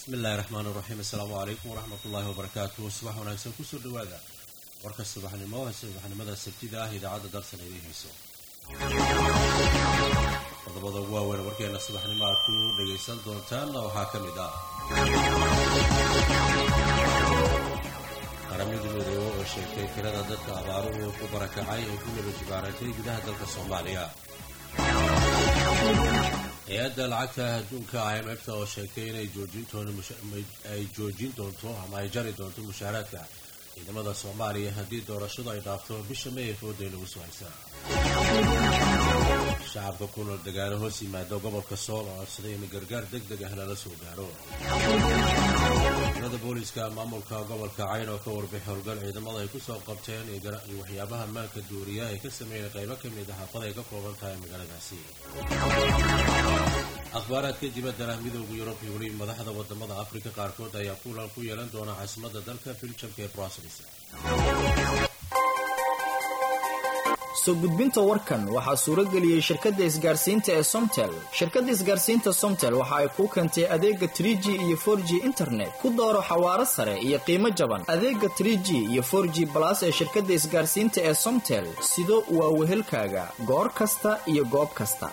bismillahi raxmaani raxiim assalaamu calaykum waraxmat ullaahi wabarakaatuh subax wanaagsan kusoo dhawaada warka subaxnimo subaxnimada sabtida ah idaacadda dalsan idiin hayso qodobada ugu waaweyn warkeena subaxnimo aad ku dhagaysan doontaanna waxaa ka mid ah qaramada midoobe oo sheegtay tirada dadka abaaruhu ku barakacay ee ku naba jibaaratay gudaha dalka soomaaliya hay-adda lacagta adduunka i m f-ta oo sheegtay inay joojinay joojin doonto ama ay jari doonto mushaaraadka ciidamada soomaaliya haddii doorashadu ay dhaafto bisha may ee fooday lagu soo haysaa shacabka ku nool degaano hoos yimaado gobolka sool oo codsaday in gargaar deg deg ah lala soo gaaro ciidamada booliiska maamulka gobolka cayn oo ka warbixi howlgal ciidamada ay kusoo qabteen iyo waxyaabaha maanka duuriya ay ka sameeyeen qaybo ka mid a xaafad ay ka kooban tahay magaaladaasi akhbaaraadka dibaddana midooda yurub iyo weli madaxda wadamada afrika qaarkood ayaa kulan ku yeelan doona caasimadda dalka biljamka ee brussels soo gudbinta warkan waxaa suurageliyey shirkadda isgaarsiinta ee somtel shirkadda isgaarsiinta somtel waxa ay kuu keentay adeega tr g iyo for g internet ku dooro xawaaro sare iyo qiimo jaban adeega tr g iyo for g balas ee shirkadda isgaarsiinta ee somtel sido waa wehelkaaga goor kasta iyo goob kasta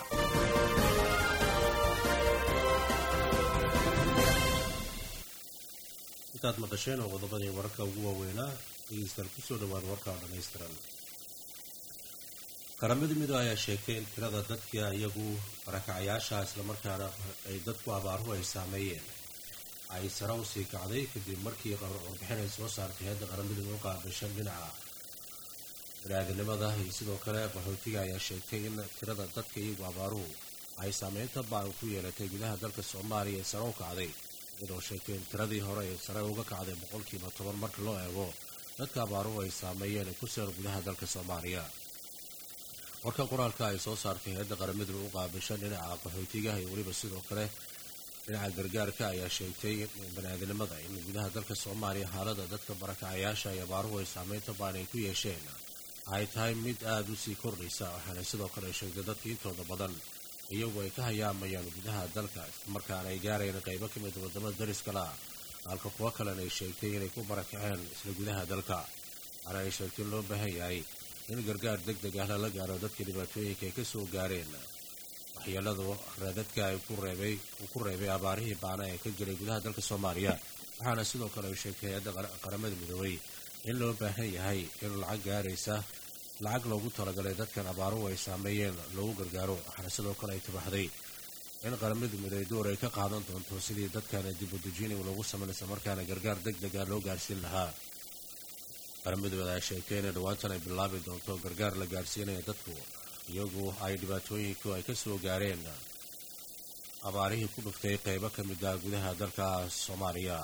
intaad maqasheen oo qodobadii wararka ugu waaweynaa dhegeystayaal kusoo dhawaada warkaa dhammaystiran qaramada midoobe ayaa sheegtay in tirada dadka iyagu barakacayaasha islamarkaana ay dadku abaaruhu ay saameeyeen ay sare u sii kacday kadib markii warbixin ay soo saartay hadda qaramada midoobe qaabashan dhinaca bani-aadinimada iyo sidoo kale qaxootiga ayaa sheegtay in tirada dadka iyagu abaaruhu ay saameynta baan ku yeelatay gudaha dalka soomaaliya ee sare u kacday iyadoo sheegtay in tiradii hore ee sare uga kacday boqolkiiba toban marka loo eego dadka abaaruhu ay saameeyeen ee ku sugan gudaha dalka soomaaliya warka qoraalka ay soo saartay hay-adda qaramadu u qaabashan dhinaca qaxootiga iyo weliba sidoo kale dhinaca gargaarka ayaa sheegtay bani-aadinimada in gudaha dalka soomaaliya xaalada dadka barakacayaasha iyo abaaruhu ay saameynta baan ay ku yeesheen ay tahay mid aada u sii kordhaysa waxaana sidoo kale sheegtay dadka intooda badan iyagu ay ka hayaamayaan gudaha dalka islamarkaana ay gaarayeen qaybo ka mid wadamada dariska lah halka kuwo kalena ay sheegtay inay ku barakaceen isla gudaha dalka waxaana ay sheegtay in loo baahan yahay in gargaar deg deg ah lala gaaro dadka dhibaatooyinka ay ka soo gaareen waxyeeladu reedadka ay ku reebay uu ku reebay abaarihii baana ee ka jiray gudaha dalka soomaaliya waxaana sidoo kale ay sheegtay hay-adda qaramada midoobay in loo baahan yahay in lacag gaaraysa lacag loogu talagalay dadkan abaaruhu ay saameeyeen loogu gargaaro waxaana sidoo kale ay tabaxday in qaramada midoobay door ay ka qaadan doonto sidii dadkan dibudejini loogu samayn isla markaana gargaar deg deg ah loo gaarsiin lahaa qaramadooda ay sheegtay inay dhawaantan ay bilaabi doonto gargaar la gaarsiinaya dadku iyagu ay dhibaatooyinku ay ka soo gaareen abaarihii ku dhuftay qaybo ka mid ah gudaha dalka soomaaliya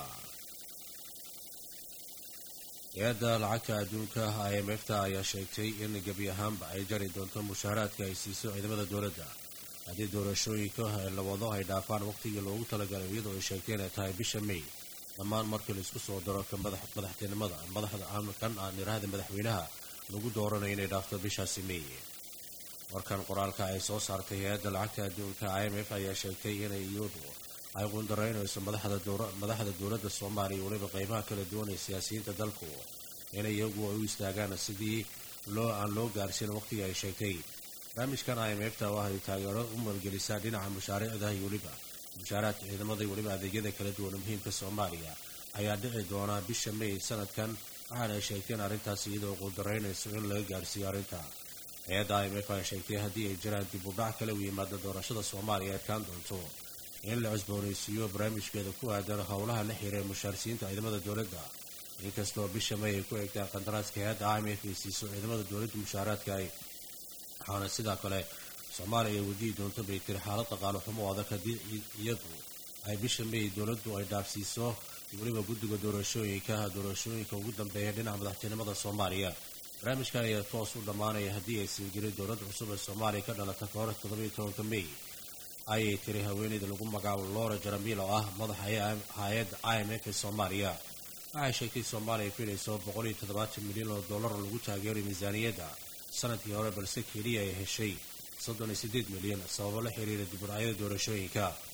hay-adda lacagta adduunka i m f ta ayaa sheegtay in gebi ahaanba ay jari doonto mushaaraadka ay siiso ciidamada dowladda haddii doorashooyinka la wado ay dhaafaan waqtigii loogu talagalay iyadoo ay sheegtay inay tahay bisha may dhammaan markii laisku soo daro ka madaxtinimada madaxda kan aan iraahda madaxweynaha lagu dooranayo inay dhaafto bishaasi may warkan qoraalka ay soo saartay hay-adda lacagta adduunka i m f ayaa sheegtay inay iyadu ay qundaraynayso madaxda dowladda soomaaliya weliba qeybaha kala duwan ee siyaasiyiinta dalku inay iyagu ay u istaagaan sidii loo aan loo gaarsiin waqtigii ay sheegtay barnaamijkan i m f ta waxay taageero u maalgelisaa dhinaca mushaariicda iyo weliba mushaaraadka ciidamada iyo weliba adeegyada kala duwan muhiimka soomaaliya ayaa dhici doonaa bisha may sanadkan waxaana ay sheegteen arrintaas iyadoo quldaraynayso in laga gaarsiiyo arrinta hay-adda i m f ayaa sheegtay haddii ay jiraan dib u dhac kale u yimaado doorashada soomaaliya adkaan doonto in la cusboonaysiiyo barnaamijkeeda ku aadan howlaha la xihiira mushaarsiinta ciidamada dowladda inkastoo bisha may ay ku eegtaan qandaraaska hay-adda i m f ay siiso ciidamada dowladda mushaaraadka ay waxaana sidaa kale soomaaliya ay wajihi doonto bay tiri xaalad dhaqaalo xumo adag haddii iyadu ay bisha may dowladdu ay dhaafsiiso weliba guddiga doorashooyinka doorashooyinka ugu dambeeya dhinaca madaxtinimada soomaaliya barnaamijkan ayaa toos u dhammaanaya haddii ay sii jirin dowladda cusub ee soomaaliya ka dhalata ka hor toddobiyo tobanka may ayay tiri haweeneyda lagu magacaabo lora jaramil oo ah madaxa hay-adda i m f ee soomaaliya waxay sheegtay soomaaliya ay filayso boqol iyo toddobaatan milyan oo dollar lagu taageeray miisaaniyadda sanadkii hore balse keliya ay heshay soddon iyo siddeed milyan sababo la xiriira dibudhacyada doorashooyinka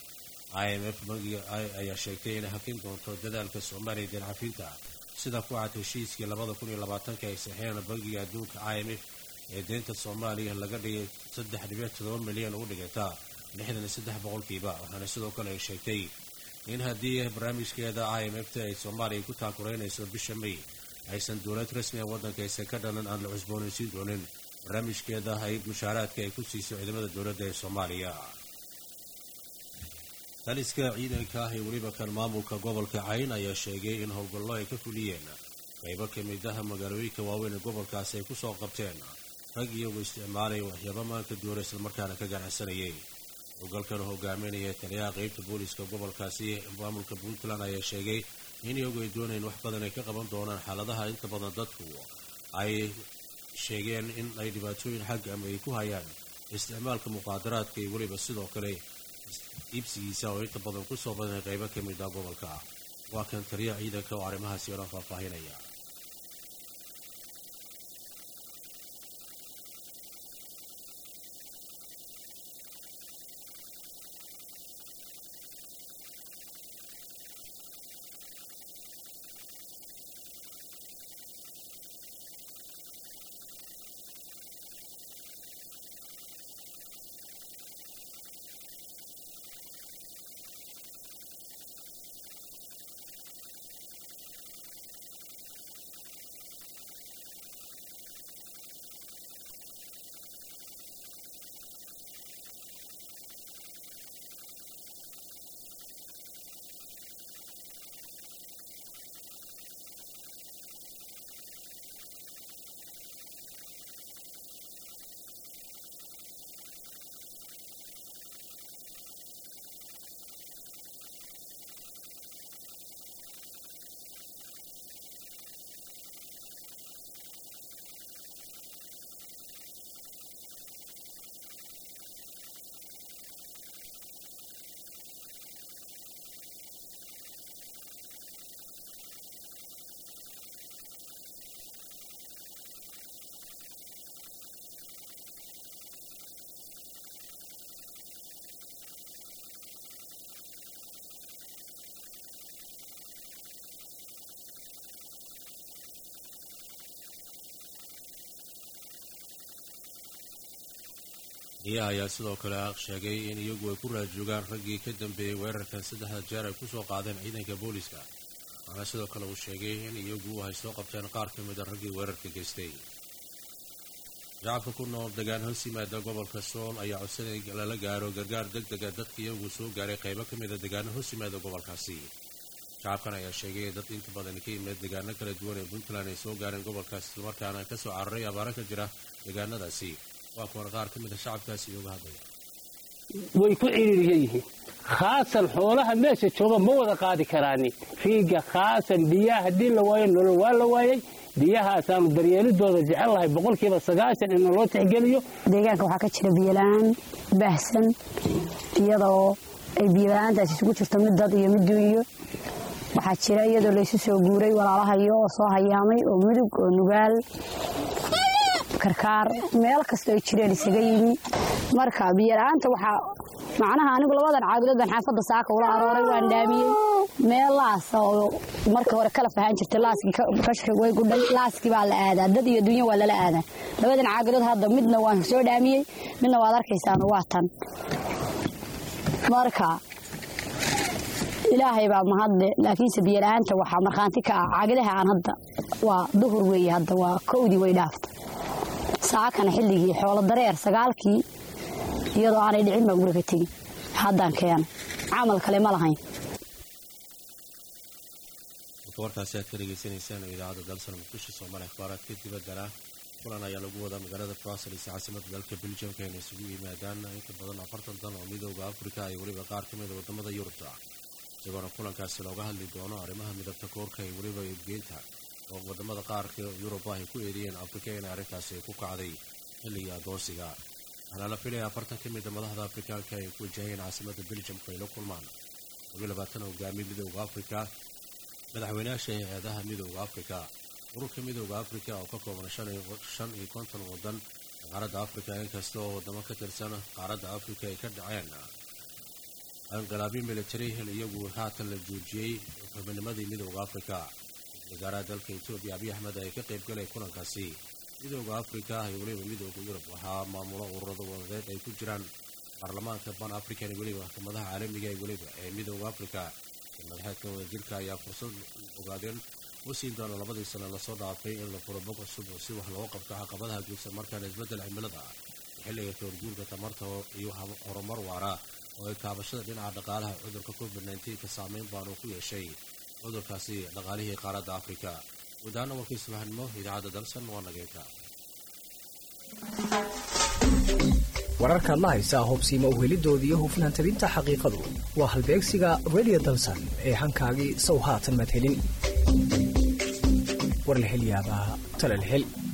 i m f bangiga ayaa sheegtay inay hakin doonto dadaalka soomaaliya deencafinta sida ku cad heshiiskii labada kun iyo labaatanka ay saxeen bangiga adduunka i m f ee deynta soomaaliya laga dhigay saddex dhibic todoba milyan u dhigata lixdan iyo saddex boqolkiiba waxaana sidoo kale ay sheegtay in haddii barnaamijkeeda i m f ta ay soomaaliya ku taakuraynayso bisha may aysan dowlad rasmi a waddanka aysan ka dhalan aan la cusboonaysiin doonin barnaamijkeeda ay mushaaraadka ay ku siiso ciidamada dowladda ee soomaaliya taliska ciidanka ah ee weliba kan maamulka gobolka cayn ayaa sheegay in howlgallo ay ka fuliyeen qaybo ka mid ah magaalooyinka waaweyn ee gobolkaasi ay kusoo qabteen rag iyagoo isticmaalaya waxyaaba maanka duura islamarkaana ka ganacsanayay howlgalkan hogaaminaya taliyaha qeybta booliska gobolkaasi maamulka puntland ayaa sheegay in iyagu ay doonayn wax badan ay ka qaban doonaan xaaladaha inta badan dadku ay sheegeen in ay dhibaatooyin xagga ama ay ku hayaan isticmaalka muqaadaraadka iyo weliba sidoo kale iibsigiisa oo inta badan kusoo badanay qaybo ka mid ah gobolka waa kan taliyaha ciidanka oo arrimahaasi oo dhan faahfaahinaya iyaa ayaa sidoo kale sheegay in iyagu ay ku raajoogaan raggii ka dambeeyey weerarkan saddexda jeer ay kusoo qaadeen ciidanka booliska waxaana sidoo kale uu sheegay in iyagu ay soo qabteen qaar ka mid a raggii weerarka geystay shacabka ku nool degaan hoos yimaada gobolka sool ayaa codsanay lala gaaro gargaar deg dega dadka iyagu soo gaaray qaybo ka mid a degaano hoos yimaada gobolkaasi shacabkan ayaa sheegay dad inta badan ka yimid degaano kala duwan ee puntland ay soo gaareen gobolkaas islamarkaana kasoo cararay abaaro ka jira degaanadaasi waa kuwan qaar ka mid a shacabkaasi iyooga hadlaya way ku ciriiriya yihiin khaasan xoolaha meesha jooga ma wada qaadi karaani riiga khaasan biyaha haddii la waayo nolol waa la waayey biyahaasaanu daryeelidooda jecel lahay boqolkiiba sagaashan in loo tixgeliyo deegaanka waxaa ka jira biyola-aan baahsan iyadoo ay biyola'aantaas isugu jirto mid dad iyo mid duuniyo waxaa jira iyadoo laysu soo guuray walaalahayo oo soo hayaamay oo mudug oo nugaal karkaar meel kastoo ay jireen isaga yimi marka biyola'aanta waxaa macnaha anigu labadan caabudood baan xaafadda saaka ula arooray waan dhaamiyey meel laasa oo marka hore kala fahaan jirtay laaskii kashri way gudhay laaskii baa la aadaa dad iyo dunya waa lala aadaa labadan caabudood hadda midna waan soo dhaamiyey midna waad arkaysaan waa tan marka ilaahay baa mahadle laakiinse biyola'aanta waxaa markhaanti ka ah caagadaha aan hadda waa duhur weeye hadda waa kowdii way dhaafta saakana xilligii xoolo dareer sagaalkii iyadoo aanay dhicin baan guriga tegin haddaan keenay camal kale ma lahayn marka warkaasi aad ka dhegaysanaysaan oo idaacadda dalsan muqdisho soomaaliya akhbaaraadka dibaddana kulan ayaa lagu wadaa magaalada brussels caasimada dalka beljamka inay isugu yimaadaan inka badan afartan dan oo midooda afrika iyo weliba qaar ka mida wadamada yurubta isagoona kulankaasi looga hadli doono arrimaha midabta koorka iyo weliba eebgeynta oo wadamada qaarka yuruba ay ku eedeeyeen afrika in arrintaasi ku kacday xilligii adoonsiga waxaana la filaya afartan ka mida madaxda afrikaanka ay ku wajahayeen caasimada beljamka ay la kulmaan labiyo labaatan hogaamiye midooda afrika madaxweynayaasha hay-adaha midooda afrika ururka midooda afrika oo ka kooban shan iyo konton wadan qaaradda afrika inkasta oo wadamo ka tirsan qaaradda afrika ay ka dhaceen anqalaabyo military iyagu haatan la joojiyey xubinimadii midooda afrika wasaaraha dalka etoobiya abiy axmed ay ka qayb galay kulankaasi midooda afrika iyo weliba midooda yurub waxaa maamulo ururada wadadeed ay ku jiraan baarlamaanka ban african iyo weliba maxkamadaha caalamiga ee weliba ee midooda afrika madaxeedka wadajirka ayaa fursad ogaadeen u siin doona labadii sano lasoo dhaafay in la furo bog cusub si wax looga qabto caqabadaha joogsan markaana isbeddel cimilada xilliga koorguurka tamarta iyo horumar waara oo ay kaabashada dhinaca dhaqaalaha cudurka covid nka saameyn baanu ku yeeshay cudurkaasi dhaqaalihii qaaradda afrika gudahaana warkii subaxnimo idaacadda dalsan waa nageynta wararkaad la haysaa hubsiima uhelidoodii hufnaan tabinta xaqiiqadu waa halbeegsiga redio dalsan ee hankaagii sow haatan madhelin warlahelyaabaha talalhel